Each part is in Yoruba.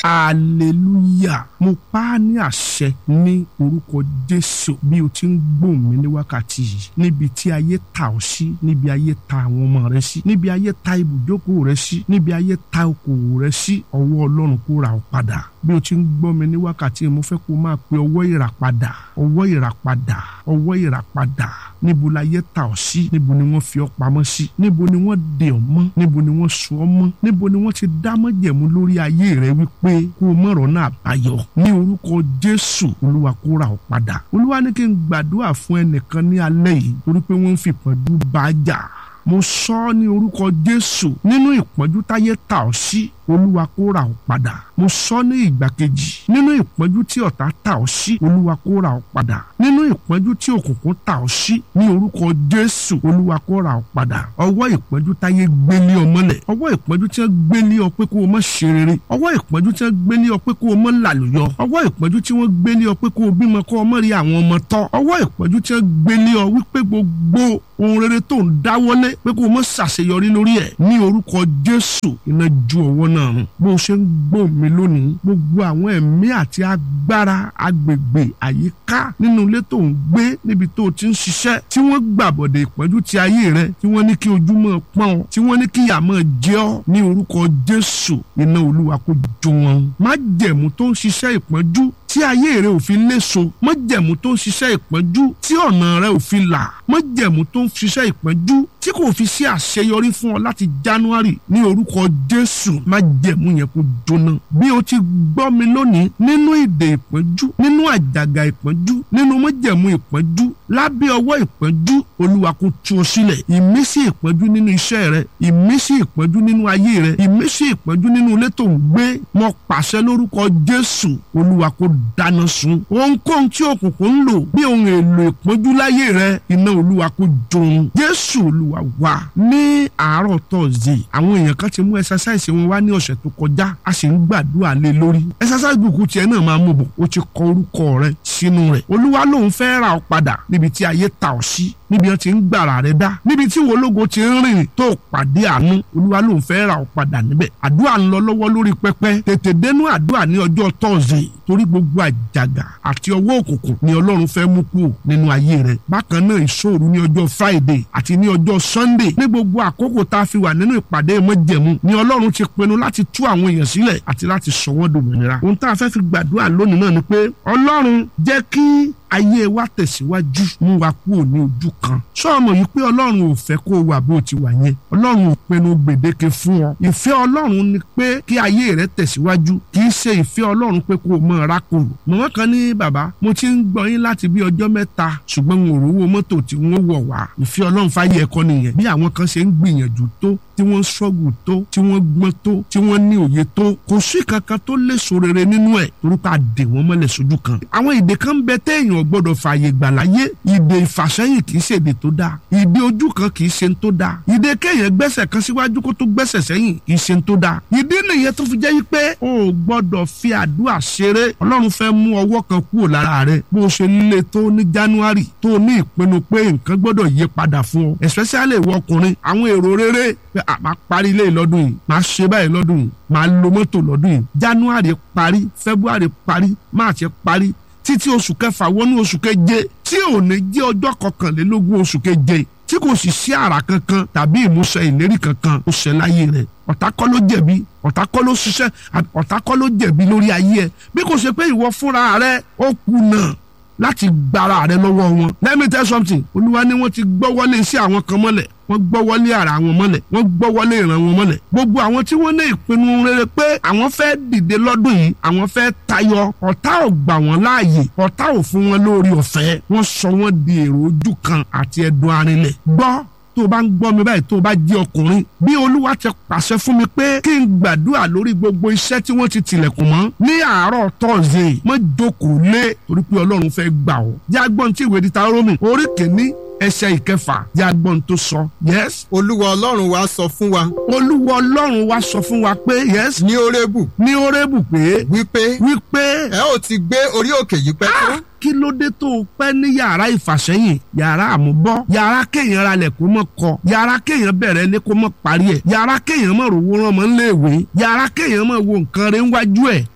hallelujah mo pa á ní àṣẹ ní orúkọ jésù bí o ti ń gbóhùn mi ní wákàtí yìí níbi tí ayé ta ọ sí níbi ayé ta àwọn ọmọ rẹ sí níbi ayé ta ibùjókòó rẹ sí níbi ayé ta okòwò rẹ sí ọwọ́ ọlọ́run kó ra ọ padà bí o ti ń gbọ́ mi ní wákàtí yìí mo fẹ́ kó o máa pe ọwọ́ ìràpadà ọwọ́ ìràpadà ọwọ́ ìràpadà níbo la yẹ ta ọ sí níbo ni wọ́n fi ọ pamọ́ sí níbo ni wọ́n dè ọ mọ́ níbo ni wọ́n so ọ mọ́ níbo ni wọ́n ti dá májẹ̀mú lórí ayé rẹ wípé kó o mọ̀rọ̀ náà báyọ̀ ní orúkọ jésù olúwa kó ra ọ padà olúwa ní kí n gbàdúrà fún ẹnìkan ní alẹ́ yìí torí pé wọ́n ń fi ìpọ́njú bá a jà mo sọ ọ́ ní orúkọ jésù nínú ìpọ́njú táyé ta ọ sí olúwa kó ra ọ padà mo sọ ní ìgbà kejì nínú ìpọ́njú tí ọ̀tá ta ọ sí olúwa kó ra ọ padà nínú ìpọ́njú tí òkùnkùn ta ọ sí ní orúkọ jésù olúwa kó ra ọ padà ọwọ́ ìpọ́njú táyé gbélé ọ mọ́lẹ̀ ọwọ́ ìpọ́njú tí wọ́n gbélé ọ pé kó o mọ̀ ṣe rere ọwọ́ ìpọ́njú tí wọ́n gbélé ọ pé kó o mọ̀ làlùyọ ọwọ́ ìpọ́njú tí wọ́n gbélé ọ pé kó o bímọ kó o mọ̀ rí àwọn ọmọ tọ́ ọwọ́ ìpọ́njú tí wọ́n gbélé ọ wípé gbogbo ohun rere tó ń dáwọ́lé pé kó o mọ̀ ṣàṣeyọrí lórí ẹ̀ ní orúkọ jésù iná ju ọwọ́ náà run bó o ṣe ń gbọ́ mi lónìí gbogbo àwọn ẹ̀mí àti agbára agbègbè àyíká nínú ilé tó ń gbé níbi tó o ti ń ṣiṣẹ́ tí wọ́n gbàbọ̀dẹ̀ ìpọ́njú ti ayé rẹ tí wọ́n ní kí ojúmọ́ pọ́n ọ tí wọ́n ní kí ìyà máa jẹ ọ́ ní orúkọ jésù iná olúwa kó jó wọn. májẹ̀mú tó ń ṣiṣẹ́ ìpọ́njú tí ayé rẹ ò fi léso májẹ̀mú tó ń ṣiṣẹ́ ìpọ́njú tí ọ̀nà rẹ ò fi là májẹ̀mú tó ń ṣiṣẹ́ ìpọ́njú tí kò fi sí àṣeyọrí fún ọ láti january ní orúkọ jésù májẹ̀mú yẹn kó jóná. bí o ti gbọ́ mi lónìí nínú ìdè ìpọ́njú nínú àjàgà ìpọ́njú nínú májẹ̀mú ìpọ́njú lábẹ́ ọwọ́ ìpọ́njú olúwa kó tú ọ sílẹ̀ ìmísí ìpọ́njú nínú iṣẹ́ rẹ ìmísí ìpọ́njú nínú ayé rẹ ìmísí ìpọ́njú nínú ilé tó ń gbé mo pàṣẹ lórúkọ jésù olúwa kó dáná sun ohunkóhun tí òkùnkùn ń lò bí ohun èlò ìpọ́njú láyé rẹ iná olúwa kó jòun jésù olúwa wá ní àárọ̀ tọ́sídẹ̀ẹ́ àwọn èèyàn kan ti mú ẹsásáìsì wọn wá ní ọ̀sẹ̀ tó kọjá a sì ń gbàdúrà lé lórí ẹsásáìsì bùkún tiẹ̀ náà máa mú bọ̀ ó ti kọ orúkọ rẹ sínú rẹ̀ olúwa lòun fẹ́ ra ọ padà níbi tí ayé ta ọ sí níbi wọn ti ń gbàrà rẹ dá níbi tí wọlógo ti ń rìn tó pàdé àánú olúwa lòun fẹ́ ra ọ padà níbẹ̀ àdúrà ń lọ lọ́wọ́ lórí pẹpẹ tètè dénú àdúrà ní ọjọ́ tọ́sídẹ̀ẹ́ torí gbogbo àjàgà àti ọwọ́ òkùnkùn ni ọlọ́run fẹ́ mú kúrò nínú ayé rẹ bákan náà ìṣòro ní ọjọ́ friday àti ní ọjọ́ sunday ní gbogbo àkókò tá a fi wà nínú ìpàdé májẹ̀mú ni ọlọ́run ti pinnu láti tú àwọn èèyàn sílẹ̀ àti láti sọ wọ́n dòmìnira ohun tá a fẹ́ fi gbàdúrà lónìí náà ni pé ọlọ́run jẹ́ kí ayé wa tẹ̀síwájú mú wa kúrò ní ojú kan sọ́ọ̀mọ̀ yìí pé ọlọ́run ò fẹ́ kó o wà bó o ti wà yẹn ọlọ́run ò pinnu gbèdéke fún ọ ìfẹ́ ọlọ́run ni pé kí ayé rẹ tẹ̀síwájú kì í ṣe ìfẹ́ ọlọ́run pé kó o mọ rákòrò mọ̀mọ́ kan ní bàbá mo ti ń gbọ́ yín láti bí ọjọ́ mẹ́ta ṣùgbọ́n n ò rówó mọ́tò tí wọ́n wọ̀ wá ìfẹ́ ọlọ́run fáyé ẹ̀kọ́ nìyẹn bí àwọn kan ṣe ń gbìyànjú tó tí wọ́n ṣọ́gù tó tí wọ́n gbọ́n tó tí wọ́n ní òye tó kò sí kankan tó lè so rere nínú ẹ̀ torí pé a dè wọ́n mọ́lẹ̀ sójú kan. àwọn ìdè kan ń bẹ téèyàn gbọ́dọ̀ fààyè gbà láyé ìdè ìfàsẹ́yìn kì í ṣe èdè tó dáa ìdè ojú kan kì í ṣe tó dáa ìdè kéèyàn gbẹ́sẹ̀ kan síwájú kó tó gbẹ́sẹ̀ sẹ́yìn kì í ṣe tó dáa ìdí nìyẹn tó fi jẹ́ yí pé o ò gbọ́dọ̀ fi àdúrà ṣeré ọlọ́run fẹ́ mú ọwọ́ kan kúrò lára rẹ bó o ṣe líle tó ní january tó ní ìpinnu pé nǹkan gbọ́dọ̀ yí padà fún ọ especially ìwọ ọkùnrin àwọn èrò rere pé a máa parí ilé lọ́dún yìí máa ṣe báyìí lọ́dún yìí máa lo mọ́tò lọ́dún yìí january parí february parí march parí títí oṣù kẹfà wọnú oṣù keje tí ò ní jẹ́ ọjọ́ kọkànlélógún oṣù keje tí kò sì sí àrà kankan tàbí ìmúṣẹ ìlérí kankan ó ṣẹ láyé rẹ̀ ọ̀tá kọ́ ló jẹ̀bi ọ̀tá kọ́ ló ṣiṣẹ́ ọ̀tá kọ́ ló jẹ̀bi lórí ayé ẹ̀ bí kò ṣe pé ìwọ fúnra rẹ ó kùnà láti gbára rẹ lọ́wọ́ wọn. let me tell something olúwa ni wọ́n ti gbọ́ wọlé sí àwọn kan mọ́lẹ̀ wọ́n gbọ́ wọlé ara wọn mọ́lẹ̀ wọ́n gbọ́ wọlé ìran wọn mọ́lẹ̀ gbogbo àwọn tí wọ́n ní ìpinnu rere pé àwọn fẹ́ dìde lọ́dún yìí àwọn fẹ́ tayọ ọ̀tá ò gbà wọ́n láàyè ọ̀tá ò fún wọn lórí ọ̀fẹ́ wọ́n sọ wọ́n di èrò ojú kan àti ẹ̀dùn arinlẹ̀ gbọ́ tó o bá ń gbọ́ mi báyìí tó o bá jẹ́ ọkùnrin bí olúwa ti pàṣẹ fún mi pé kí n gbàdúrà lórí gbogbo iṣẹ́ tí wọ́n ti tilẹ̀kùn mọ́ ní àárọ̀ tọ́sídẹ̀ẹ́ mọ́ jókòó lé torí pé ọlọ́run fẹ́ gbà ọ́ jágbọ́n tí ìwé dita rómi orí kìíní ẹsẹ̀ ìkẹfà jágbọ́n tó sọ yes. olúwa ọlọ́run wa sọ fún wa. olúwa ọlọ́run wa sọ fún wa pé yes. ní orébù. ní orébù pé. wípé. wípé. ẹ ó ti gbé orí òkè yìí pẹ́ tó. kí ló dé tó o pẹ́ ní yàrá ìfàsẹ́yìn yàrá àmúbọ́ yàrá kéèyàn ralẹ̀ kó mọ̀ kọ́ yàrá kéèyàn bẹ̀rẹ̀ lé kó mọ̀ parí ẹ̀ yàrá kéèyàn mọ̀ rówó rán mọ́ níléèwé yàrá kéèyàn mọ̀ wo nǹkan rẹ̀ ń wájú ẹ̀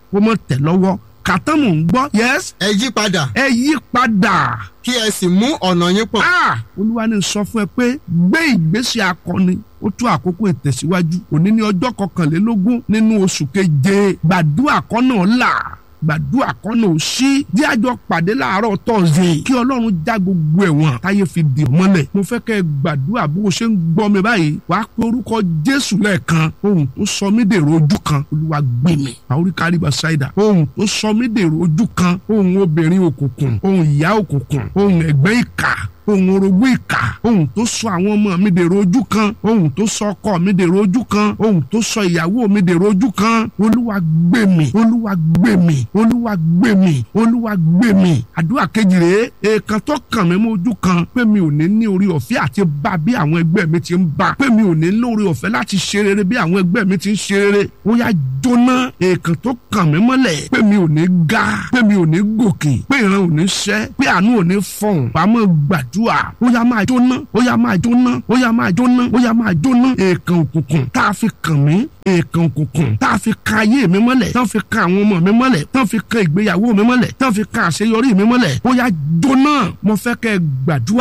kó mọ̀ tẹ̀ lọ́wọ́ kàtán mò ń gbọ́ yes ẹ yí padà ẹ yí padà kí ẹ sì mú ọ̀nà yín pọ̀. ah olúwa ní sọ fún ẹ pé gbé ìgbésẹ̀ akọni ó tó àkókò ìtẹ̀síwájú òní ní ọjọ́ kọkànlélógún nínú oṣù keje gbàdúrà kọ́nà là gbàdúrà kọ́nà ò sí bí àjọ pàdé láàárọ̀ tọ̀sẹ̀ kí ọlọ́run já gbogbo ẹ̀wọ̀n táyé fi dì ọ́ mọ́lẹ̀ mo fẹ́ kẹ́ ẹ gbàdúrà bó o ṣe ń gbọ́ mi báyìí wàá pe orúkọ jésù lẹ́ẹ̀kan ohun tó sọ mí dèrò ojú kan olúwa gbé mi àórí káríba ṣáìdà ohun tó sọ mí dèrò ojú kan ohun obìnrin òkùnkùn ohun ìyá òkùnkùn ohun ẹ̀gbẹ́ ìkà ohun orogún ìkà ohun tó sọ àwọn ọmọ mi dèrò ojú kan ohun tó sọ ọkọ mi dèrò ojú kan ohun tó sọ ìyàwó mi dèrò ojú kan olúwa gbé mi olúwa gbé mi olúwa gbé mi olúwa gbé mi àdúrà kejì rèé èèkàn tó kàn mí mọ́ ojú kan pé mi ò ní ní orí ọ̀fẹ́ àti bá bí àwọn ẹgbẹ́ mi ti ń bá pé mi ò ní lórí ọ̀fẹ́ láti ṣe rere bí àwọn ẹgbẹ́ mi ti ń ṣe rere ó yá jóná èèkàn tó kàn mí mọ́lẹ̀ pé mi ò ní ga pé mi ò ní gòkè pé ìran ò ní ṣẹ́ pé àánú ò ní fọ̀hún pàmò gbàdúrà ó yá máa jóná ó yá máa jóná ó yá máa jóná ó yá máa jóná èèkàn òkùnkùn tá a fi kàn mí èèkàn òkùnkùn tá a fi kan ayé mi mọ́lẹ̀ tá a fi kan àwọn ọmọ mi mọ́lẹ̀ tá a fi kan ìgbéyàwó mi mọ́lẹ̀ tá a fi kan àṣeyọrí mi mọ́lẹ̀ ó yá jóná mo fẹ́ kẹ́ gbàdúrà